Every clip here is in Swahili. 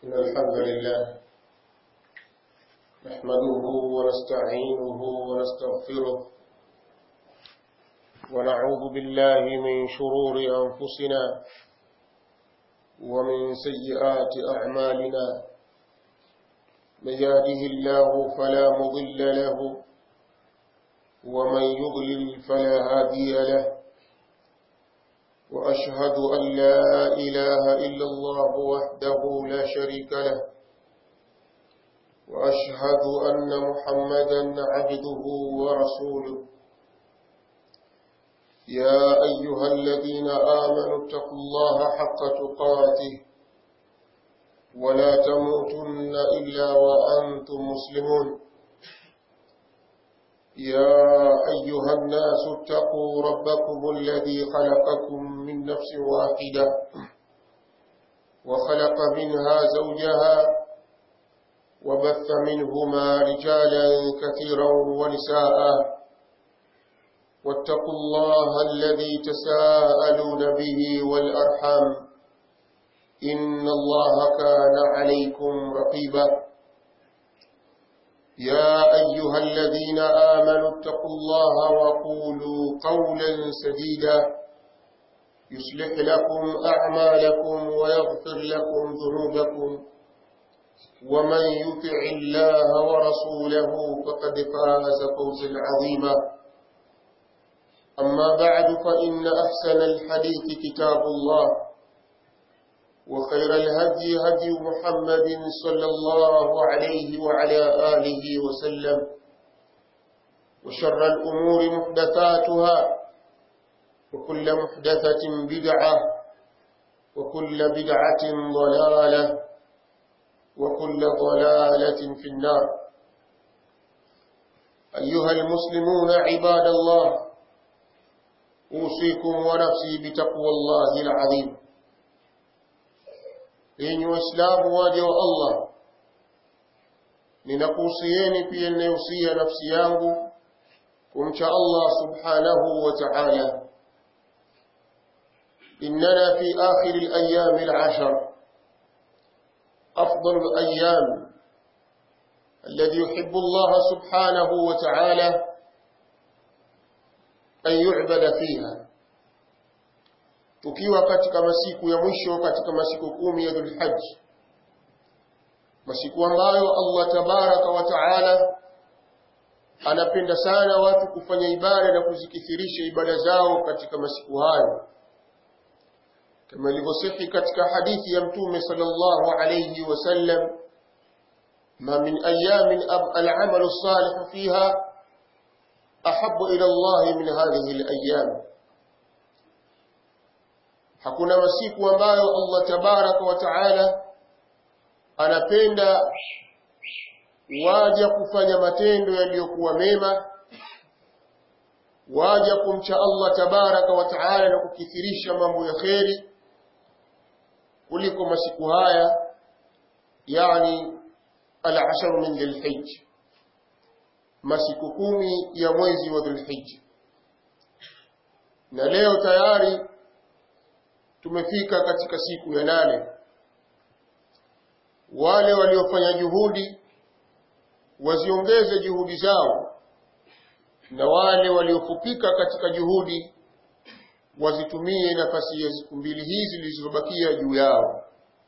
إن الحمد لله نحمده ونستعينه ونستغفره ونعوذ بالله من شرور أنفسنا ومن سيئات أعمالنا من يهده الله فلا مضل له ومن يضلل فلا هادي له وأشهد أن لا إله إلا الله وحده لا شريك له وأشهد أن محمدا عبده ورسوله يا أيها الذين آمنوا اتقوا الله حق تقاته ولا تموتن إلا وأنتم مسلمون يا أيها الناس اتقوا ربكم الذي خلقكم من نفس واحدة وخلق منها زوجها وبث منهما رجالا كثيرا ونساء واتقوا الله الذي تساءلون به والأرحام إن الله كان عليكم رقيبا يا أيها الذين آمنوا اتقوا الله وقولوا قولا سديدا يصلح لكم أعمالكم ويغفر لكم ذنوبكم ومن يطع الله ورسوله فقد فاز فوزا عظيما أما بعد فإن أحسن الحديث كتاب الله وخير الهدي هدي محمد صلى الله عليه وعلى آله وسلم وشر الأمور محدثاتها وكل محدثة بدعة وكل بدعة ضلالة وكل ضلالة في النار أيها المسلمون عباد الله أوصيكم ونفسي بتقوى الله العظيم yenye waislamu waja wa Allah ninakuhusieni pia ninayohusia nafsi yangu kumcha Allah subhanahu wa ta'ala إننا في آخر الأيام العشر أفضل الأيام الذي يحب الله سبحانه وتعالى أن يعبد فيها tukiwa katika masiku ya mwisho katika masiku kumi ya Dhulhajj masiku ambayo Allah tabaraka wa taala anapenda sana watu kufanya ibada na kuzikithirisha ibada zao katika masiku hayo kama ilivyosihi katika hadithi ya mtume sallallahu alayhi wasallam ma min ayamin al-amalu as-salih fiha ahabbu ila Allah min hadhihi al-ayyam hakuna masiku ambayo Allah tabaraka wa taala anapenda waja kufanya matendo yaliyokuwa mema waja kumcha Allah tabaraka wa taala na kukithirisha mambo ya kheri kuliko masiku haya yani al-ashar min dhulhijj masiku kumi ya mwezi wa dhulhijj na leo tayari tumefika katika siku ya nane wale waliofanya juhudi waziongeze juhudi zao na wale waliofupika katika juhudi wazitumie nafasi ya siku mbili hizi zilizobakia juu yao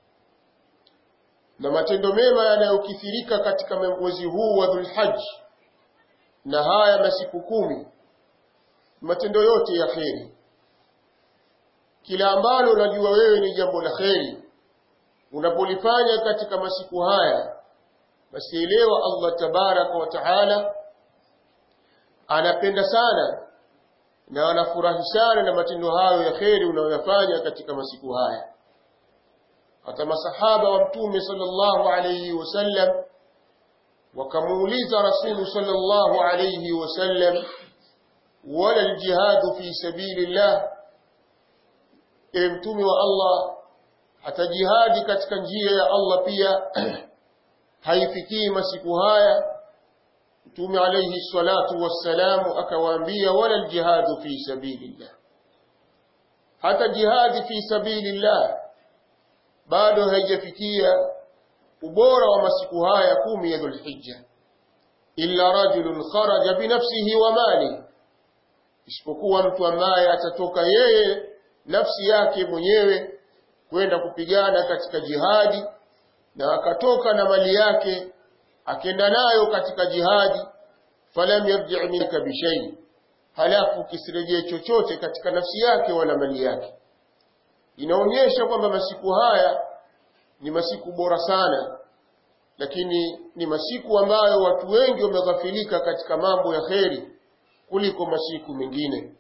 na matendo mema yanayokithirika katika mwezi huu wa Dhulhajj na haya masiku kumi matendo yote ya kheri kila ambalo unajua wewe ni jambo la kheri unapolifanya katika masiku haya basi elewa Allah tabaraka wa taala anapenda sana na anafurahi sana na matendo hayo ya kheri unayoyafanya katika masiku haya hata masahaba wa mtume sallallahu alayhi wasallam wakamuuliza rasulu sallallahu alayhi wasallam wala aljihadu fi sabilillah ewe mtume wa Allah hata jihadi katika njia ya Allah pia haifikii masiku haya mtume alayhi salatu wassalamu akawaambia wala aljihadu fi sabilillah hata jihadi fi sabilillah bado haijafikia ubora wa masiku haya kumi ya dhulhijja illa rajulun kharaja binafsihi wa mali isipokuwa mtu ambaye atatoka yeye nafsi yake mwenyewe kwenda kupigana katika jihadi na akatoka na mali yake akenda nayo katika jihadi falam yarji minka bishai halafu kisirejee chochote katika nafsi yake wala mali yake inaonyesha kwamba masiku haya ni masiku bora sana lakini ni masiku ambayo watu wengi wameghafilika katika mambo ya kheri kuliko masiku mengine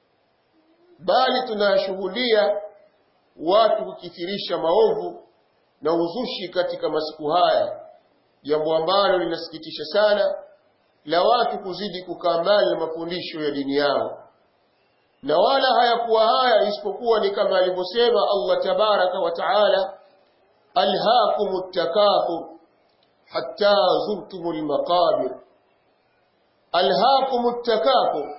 bali tunashuhudia watu kukithirisha maovu na uzushi katika masiku haya jambo ambalo linasikitisha sana la watu kuzidi kukaa mbali na mafundisho ya dini yao na wala hayakuwa haya isipokuwa ni kama alivyosema Allah tabaraka wa taala alhaakumut takathur hatta zurtumul maqabir alhaakumut takathur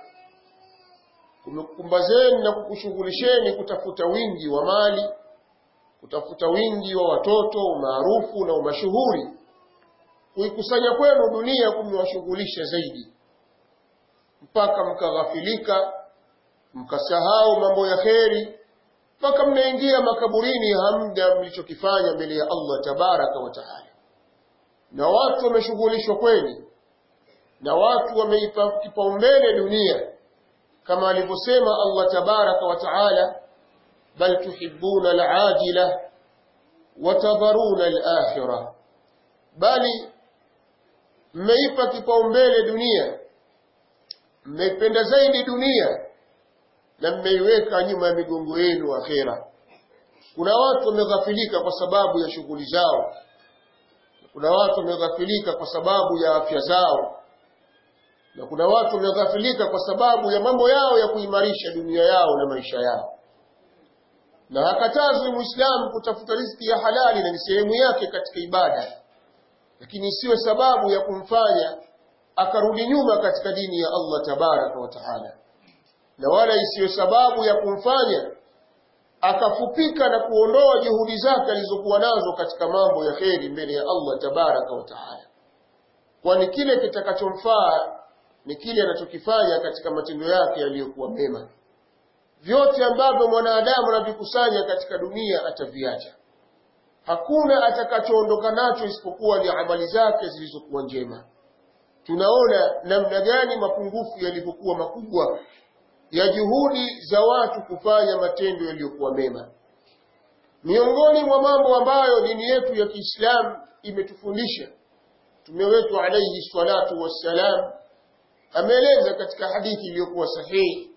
kumekumbazeni na kukushughulisheni kutafuta wingi wa mali kutafuta wingi wa watoto umaarufu na umashuhuri kuikusanya kwenu dunia kumewashughulisha zaidi mpaka mkaghafilika mkasahau mambo ya kheri mpaka mnaingia makaburini hamda mlichokifanya mbele ya Allah tabaraka wa taala na watu wameshughulishwa kweli na watu wameipa kipaumbele dunia kama alivyosema Allah tabaraka wa taala bal tuhibbuna al-ajila wa tadharuna al-akhirah bali mmeipa kipaumbele dunia mmeipenda zaidi dunia na mmeiweka nyuma ya migongo yenu akhera kuna watu wameghafilika kwa sababu ya shughuli zao kuna watu wameghafilika kwa sababu ya afya zao na kuna watu wameghafilika kwa sababu ya mambo yao ya kuimarisha dunia yao na maisha yao na hakatazwi muislamu kutafuta riziki ya halali na ni sehemu yake katika ibada lakini isiwe sababu ya kumfanya akarudi nyuma katika dini ya Allah tabaraka wa taala na wala isiwe sababu ya kumfanya akafupika na kuondoa juhudi zake alizokuwa nazo katika mambo ya kheri mbele ya Allah tabaraka wa taala kwani kile kitakachomfaa ni kile anachokifanya katika matendo yake yaliyokuwa mema vyote ambavyo mwanadamu anavikusanya katika dunia ataviacha hakuna atakachoondoka nacho isipokuwa ni amali zake zilizokuwa njema tunaona namna gani mapungufu yalivyokuwa makubwa ya juhudi za watu kufanya matendo yaliyokuwa mema miongoni mwa mambo ambayo dini yetu ya Kiislamu imetufundisha Mtume wetu alayhi salatu wassalam ameeleza katika hadithi iliyokuwa sahihi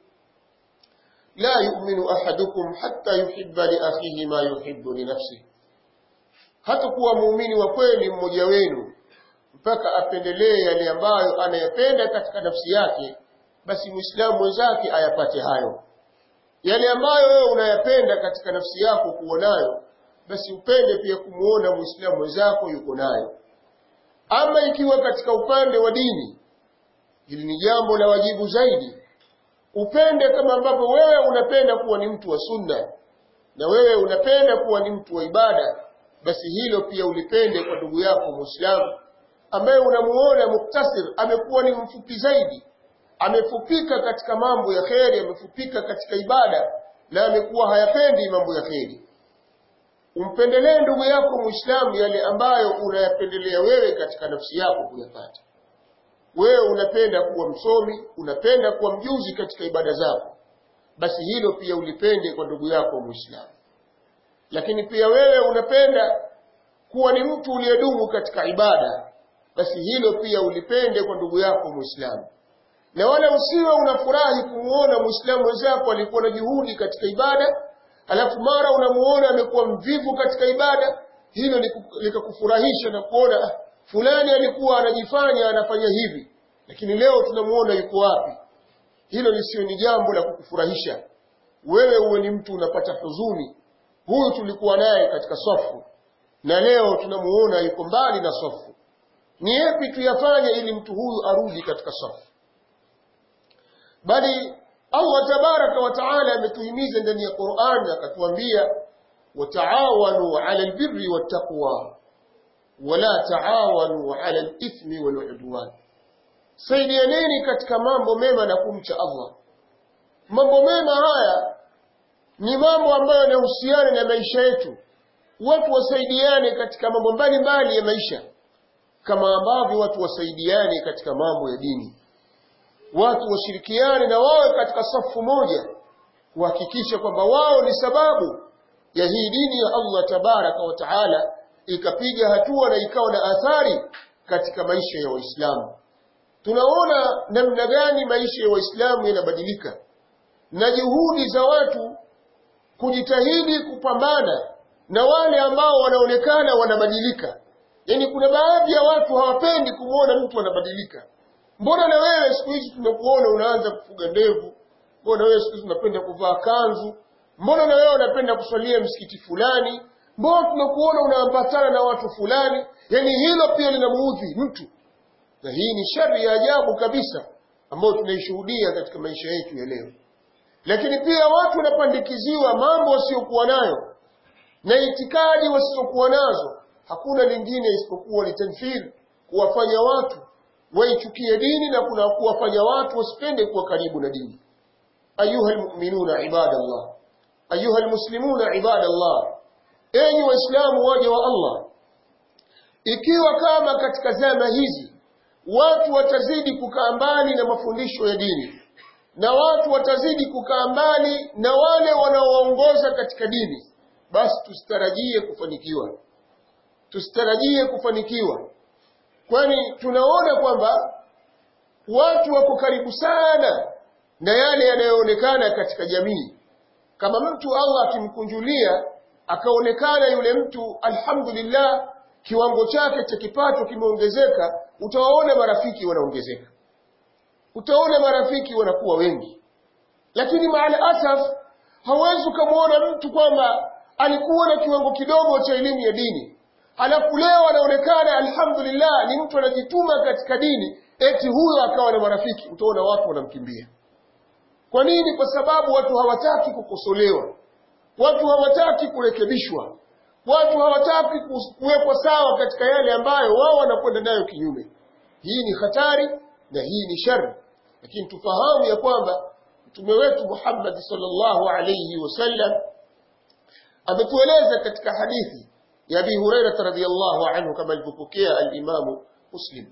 la yu'minu ahadukum hatta yuhibba li akhihi ma yuhibbu li nafsihi hata kuwa muumini wa kweli mmoja wenu mpaka apendelee yale ambayo anayapenda katika nafsi yake basi muislamu mwenzake ayapate hayo yale ambayo wewe unayapenda katika nafsi yako kuwa nayo basi upende pia kumuona muislamu mwenzako yuko nayo ama ikiwa katika upande wa dini hili ni jambo la wajibu zaidi upende kama ambavyo wewe unapenda kuwa ni mtu wa sunna na wewe unapenda kuwa ni mtu wa ibada basi hilo pia ulipende kwa ndugu yako muislamu ambaye unamuona muktasir amekuwa ni mfupi zaidi amefupika katika mambo ya kheri amefupika katika ibada na amekuwa hayapendi mambo ya kheri umpendelee ndugu yako muislamu yale ambayo unayapendelea wewe katika nafsi yako kuyapata wewe unapenda kuwa msomi unapenda kuwa mjuzi katika ibada zako basi hilo pia ulipende kwa ndugu yako muislamu lakini pia wewe unapenda kuwa ni mtu uliyedumu katika ibada basi hilo pia ulipende kwa ndugu yako muislamu na wala usiwe unafurahi kumuona muislamu wenzako alikuwa na juhudi katika ibada alafu mara unamuona amekuwa mvivu katika ibada hilo likakufurahisha na kuona fulani alikuwa anajifanya anafanya hivi lakini leo tunamuona yuko wapi hilo lisiwe ni jambo la kukufurahisha wewe uwe ni mtu unapata huzuni huyu tulikuwa naye katika safu na leo tunamuona yuko mbali na safu ni yapi tuyafanye ili mtu huyu arudi katika safu bali Allah tabaraka wa taala ametuhimiza ndani ya Qur'an akatuambia wataawanu ala albirri wattaqwa wala taawanu ala al-ithmi wal udwan saidianeni katika mambo mema na kumcha Allah mambo mema haya ni mambo ambayo yanahusiana na maisha yetu watu wasaidiane katika mambo mbalimbali ya maisha kama ambavyo watu wasaidiane katika mambo ya dini watu washirikiane na wawe katika safu moja kuhakikisha kwamba wao ni sababu ya hii dini ya Allah tabaraka wa taala ikapiga hatua na ikawa na athari katika maisha ya Waislamu. Tunaona namna gani maisha ya Waislamu yanabadilika na juhudi za watu kujitahidi kupambana na wale ambao wanaonekana wanabadilika. Yaani kuna baadhi ya watu hawapendi kumwona mtu anabadilika. Mbona na wewe siku hizi tumekuona unaanza kufuga ndevu? Mbona wewe siku hizi unapenda kuvaa kanzu? Mbona na wewe unapenda kuswalia msikiti fulani? Mbona tunakuona unaambatana na watu fulani? Yaani hilo pia linamuudhi mtu. Na hii ni shari ya ajabu kabisa ambayo tunaishuhudia katika maisha yetu ya leo. Lakini pia watu wanapandikiziwa mambo wasiokuwa nayo na itikadi wasizokuwa nazo. Hakuna lingine isipokuwa ni tanfir, kuwafanya watu waichukie dini na kuna kuwafanya watu wasipende kuwa karibu na dini. Ayuha almu'minuna ibadallah, ayuha almuslimuna ibadallah, enyi Waislamu waja wa Allah, ikiwa kama katika zama hizi watu watazidi kukaa mbali na mafundisho ya dini na watu watazidi kukaa mbali na wale wanaoongoza katika dini, basi tusitarajie kufanikiwa, tusitarajie kufanikiwa, kwani tunaona kwamba watu wako karibu sana na yale yanayoonekana katika jamii. Kama mtu Allah akimkunjulia akaonekana yule mtu, alhamdulillah, kiwango chake cha kipato kimeongezeka, utawaona marafiki wanaongezeka utaona marafiki wanakuwa wengi lakini maala asaf hawezi ukamwona mtu kwamba alikuwa na kiwango kidogo cha elimu ya dini halafu leo anaonekana alhamdulillah ni mtu anajituma katika dini eti huyo akawa na marafiki utaona watu wanamkimbia kwa nini kwa sababu watu hawataki kukosolewa watu hawataki kurekebishwa watu hawataki kuwekwa sawa katika yale ambayo wao wanakwenda nayo kinyume hii ni hatari na hii ni shari lakini tufahamu ya kwamba mtume wetu Muhammad sallallahu alayhi wasallam ametueleza katika hadithi ya Abi Hurairah radhiyallahu anhu kama alivyopokea al-Imam Muslim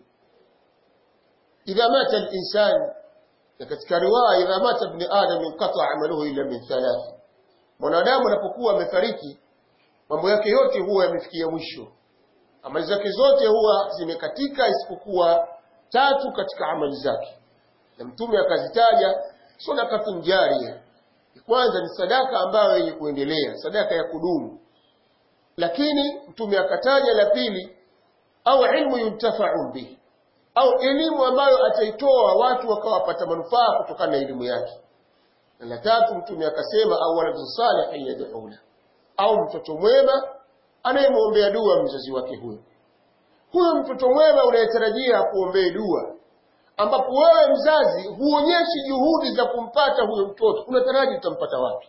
idha mata al-insan na katika riwaya idha mata ibn adam inqata amaluhu illa min thalath mwanadamu anapokuwa amefariki mambo yake yote huwa yamefikia mwisho amali zake zote huwa zimekatika isipokuwa tatu katika amali zake na mtume akazitaja sadakatun jaria kwanza ni sadaka ambayo yenye kuendelea sadaka ya kudumu lakini mtume akataja la pili au ilmu yuntafa'u bihi au elimu ambayo ataitoa watu wakawapata manufaa kutokana na elimu yake na la tatu mtume akasema au waladun salihin yad'una au mtoto mwema anayemwombea dua mzazi wake huyo huyo mtoto mwema unayetarajia kuombee dua ambapo wewe mzazi huonyeshi juhudi za kumpata huyo mtoto unataraji utampata wapi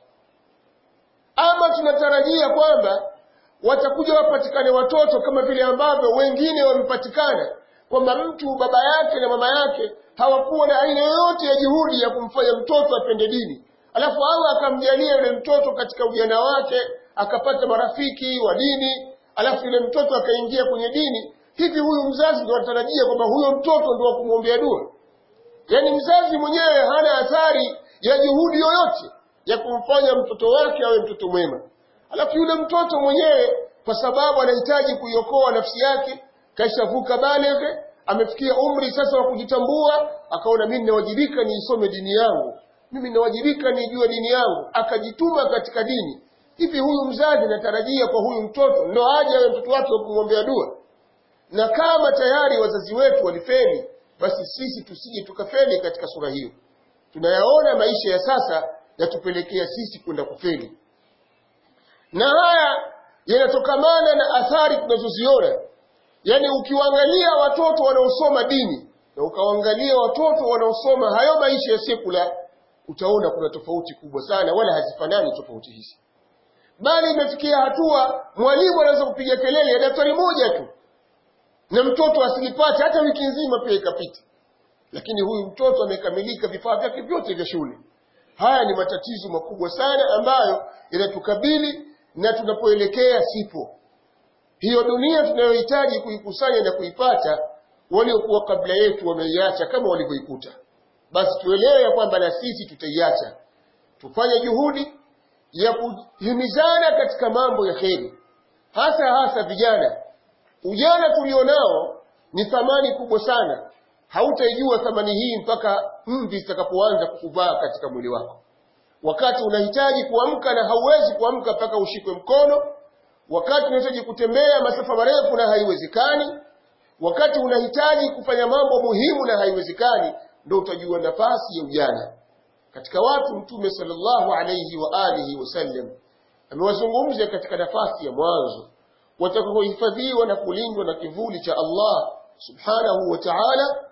ama tunatarajia kwamba watakuja wapatikane watoto kama vile ambavyo wengine wamepatikana kwamba mtu baba yake na mama yake hawakuwa na aina yoyote ya juhudi ya kumfanya mtoto apende dini alafu Allah akamjalia yule mtoto katika ujana wake akapata marafiki wa dini alafu yule mtoto akaingia kwenye dini hivi huyu mzazi ndo anatarajia kwamba huyo mtoto ndo wa kumwombea dua yaani mzazi mwenyewe hana athari ya juhudi yoyote ya kumfanya mtoto wake awe mtoto mwema alafu yule mtoto mwenyewe kwa sababu anahitaji kuiokoa nafsi yake kaishavuka baleghe amefikia umri sasa wa kujitambua akaona mimi ninawajibika niisome dini yangu mimi ninawajibika nijue dini yangu akajituma katika dini hivi huyu mzazi natarajia kwa huyu mtoto ndo aje awe mtoto wake wa kumwombea dua na kama tayari wazazi wetu walifeli basi sisi tusije tukafeli katika sura hiyo tunayaona maisha ya sasa yatupelekea sisi kwenda kufeli na haya yanatokamana na athari tunazoziona yaani ukiwaangalia watoto wanaosoma dini na ukawaangalia watoto wanaosoma hayo maisha ya sekula utaona kuna tofauti kubwa sana wala hazifanani tofauti hizi bali imefikia hatua mwalimu anaweza kupiga kelele ya daftari moja tu na mtoto asilipate hata wiki nzima pia ikapita lakini huyu mtoto amekamilika vifaa vyake vyote vya shule haya ni matatizo makubwa sana ambayo yanatukabili na tunapoelekea sipo hiyo dunia tunayohitaji kuikusanya na kuipata waliokuwa kabla yetu wameiacha kama walivyoikuta basi tuelewe ya kwamba na sisi tutaiacha tufanye juhudi ya kuhimizana katika mambo ya kheri hasa hasa vijana ujana tulionao ni thamani kubwa sana hautaijua thamani hii mpaka mvi zitakapoanza kukuvaa katika mwili wako wakati unahitaji kuamka na hauwezi kuamka mpaka ushikwe mkono wakati unahitaji kutembea masafa marefu na haiwezekani wakati unahitaji kufanya mambo muhimu na haiwezekani ndo utajua nafasi ya ujana katika watu mtume sallallahu alayhi wa alihi wasallam amewazungumza katika nafasi ya mwanzo watakaohifadhiwa na kulindwa na kivuli cha Allah subhanahu wa ta'ala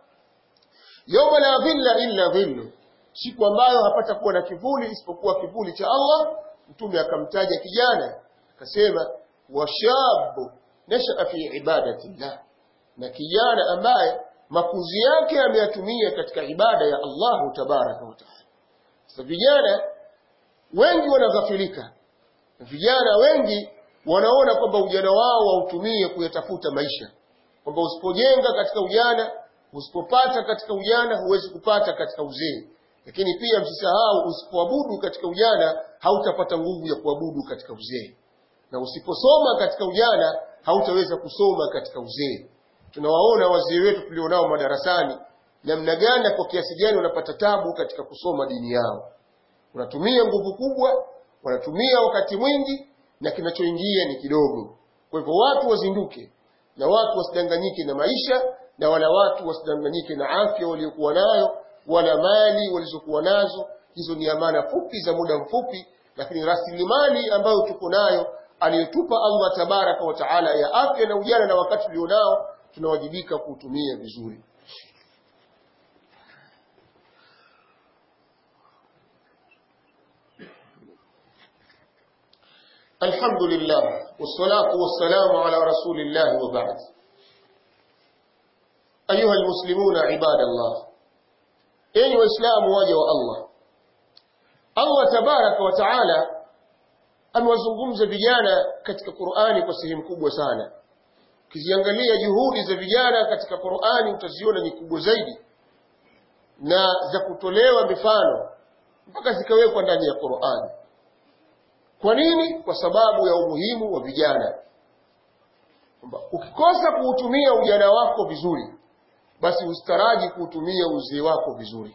yawma la dhilla illa dhillu siku ambayo hapata kuwa na kivuli isipokuwa kivuli cha Allah mtume akamtaja kijana akasema washabu nashaa fi ibadatillah na kijana ambaye makuzi yake ameyatumia katika ibada ya Allahu tabaraka wa taala sasa vijana wengi wanaghafilika vijana wengi wanaona kwamba ujana wao wautumie kuyatafuta maisha kwamba usipojenga katika ujana usipopata katika ujana huwezi kupata katika uzee lakini pia msisahau usipoabudu katika ujana hautapata nguvu ya kuabudu katika uzee na usiposoma katika ujana hautaweza kusoma katika uzee tunawaona wazee wetu tulionao madarasani namna gani kwa kiasi gani wanapata tabu katika kusoma dini yao wanatumia nguvu kubwa wanatumia wakati mwingi na kinachoingia ni kidogo kwa hivyo watu wazinduke na watu wasidanganyike na maisha na wala watu wasidanganyike na afya waliokuwa nayo wala mali walizokuwa nazo hizo ni amana fupi za muda mfupi lakini rasilimali ambayo tuko nayo aliyotupa Allah tabaraka wa taala ya afya na ujana na wakati ulionao tunawajibika kuutumia vizuri الحمد لله والصلاة والسلام على رسول الله وبعد أيها المسلمون عباد الله أي وإسلام واجه الله الله تبارك وتعالى amewazungumza vijana katika Qur'ani kwa sehemu kubwa sana. Ukiziangalia juhudi za vijana katika Qur'ani utaziona ni kubwa zaidi na za kutolewa mifano mpaka zikawekwa ndani ya Qur'ani. Kwa nini? Kwa sababu ya umuhimu wa vijana. Kwamba ukikosa kuutumia ujana wako vizuri, basi ustaraji kuutumia uzee wako vizuri.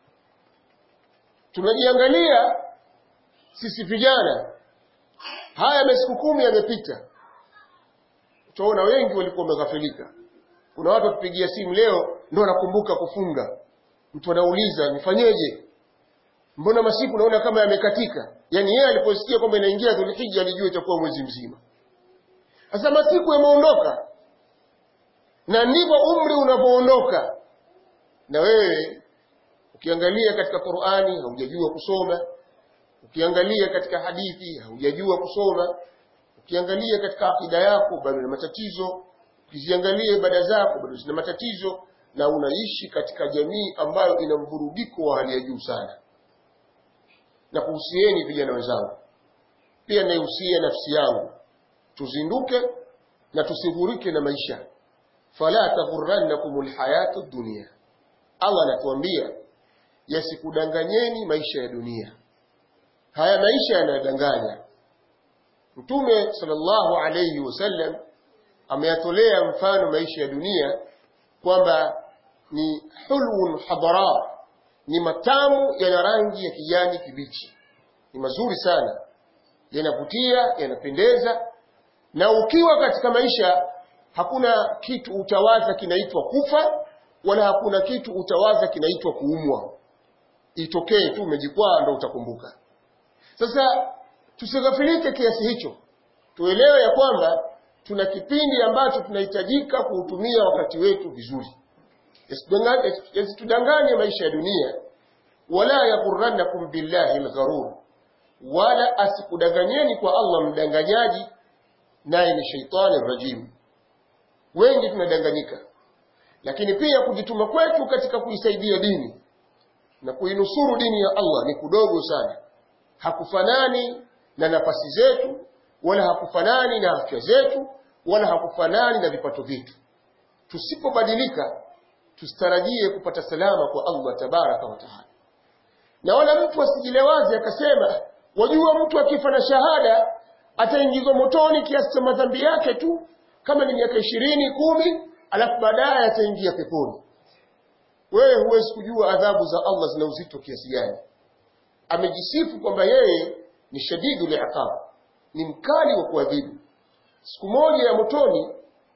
Tunajiangalia sisi vijana, haya masiku kumi yamepita, utaona wengi walikuwa wameghafilika. Kuna watu wakipigia simu leo ndo anakumbuka kufunga, mtu anauliza nifanyeje? Mbona masiku naona kama yamekatika? Yaani yeye aliposikia kwamba inaingia Dhulhijja alijua itakuwa mwezi mzima. Sasa masiku yameondoka, na ndivyo umri unavyoondoka. Na wewe ukiangalia katika Qur'ani haujajua kusoma, ukiangalia katika hadithi haujajua kusoma, ukiangalia katika akida yako bado na matatizo, ukiziangalia ibada zako bado zina matatizo, na unaishi katika jamii ambayo ina mvurugiko wa hali ya juu sana na kuhusieni vijana wenzangu pia naihusia nafsi yangu tuzinduke na tusigurike na maisha fala taghurrannakum alhayatu dunya Allah anatuambia yasikudanganyeni maisha ya dunia haya maisha yanadanganya Mtume sallallahu alayhi wasallam ameyatolea mfano maisha ya dunia kwamba ni hulwun hadara ni matamu yana rangi ya kijani kibichi ni mazuri sana yanavutia yanapendeza na ukiwa katika maisha hakuna kitu utawaza kinaitwa kufa wala hakuna kitu utawaza kinaitwa kuumwa itokee tu umejikwaa ndo utakumbuka sasa tusighafilike kiasi hicho tuelewe ya kwamba tuna kipindi ambacho tunahitajika kuutumia wakati wetu vizuri yasitudanganye maisha ya dunia wala yaghurrannakum billahi algharur wala asikudanganyeni kwa Allah mdanganyaji naye ni shaitani rajim wengi tunadanganyika lakini pia kujituma kwetu katika kuisaidia dini na kuinusuru dini ya Allah ni kudogo sana hakufanani na nafasi zetu wala hakufanani na afya zetu wala hakufanani na vipato vyetu tusipobadilika tusitarajie kupata salama kwa Allah tabaraka wa taala na wala mtu asijilewaze akasema wajua mtu akifa na shahada ataingizwa motoni kiasi cha madhambi yake tu kama ni miaka ishirini kumi alafu baadaye ataingia peponi wewe huwezi kujua adhabu za Allah zina uzito kiasi gani amejisifu kwamba yeye ni shadidu liqab ni mkali wa kuadhibu siku moja ya motoni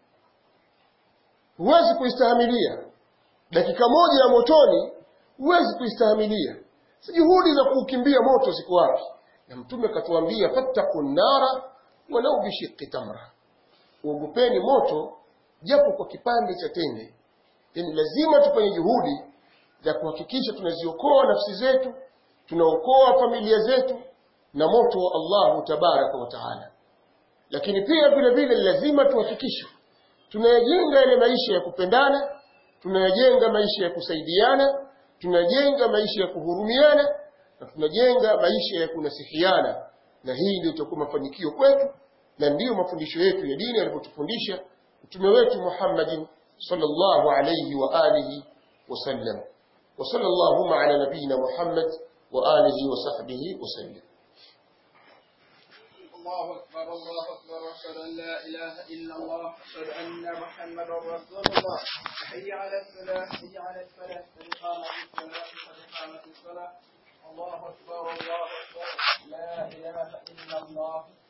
huwezi kuistahimilia dakika moja ya motoni huwezi kuistahimilia si juhudi za kuukimbia moto ziko wapi na mtume akatuambia fattaqu nara walau bishiqqi tamra uogopeni moto japo kwa kipande cha tende yani lazima tufanye juhudi za kuhakikisha tunaziokoa nafsi zetu tunaokoa familia zetu na moto wa Allahu tabaraka wa taala lakini pia vile vile lazima tuhakikishe tunayajenga yale maisha ya kupendana tunayajenga maisha ya kusaidiana tunajenga maisha ya kuhurumiana na tunajenga maisha ya kunasihiana na hii ndio itakuwa mafanikio kwetu na ndiyo mafundisho yetu ya dini alivyotufundisha mtume wetu Muhammadin sallallahu alayhi wa alihi wasallam wa sallallahu ala nabiyina Muhammad wa alihi wa sahbihi wasallam الله أكبر الله أكبر وأشهد أن لا إله إلا الله أشهد أن محمدا رسول الله حي على الفلاح حي على الفلاح قد قامت الصلاة قد قامت الصلاة الله أكبر الله أكبر لا إله إلا الله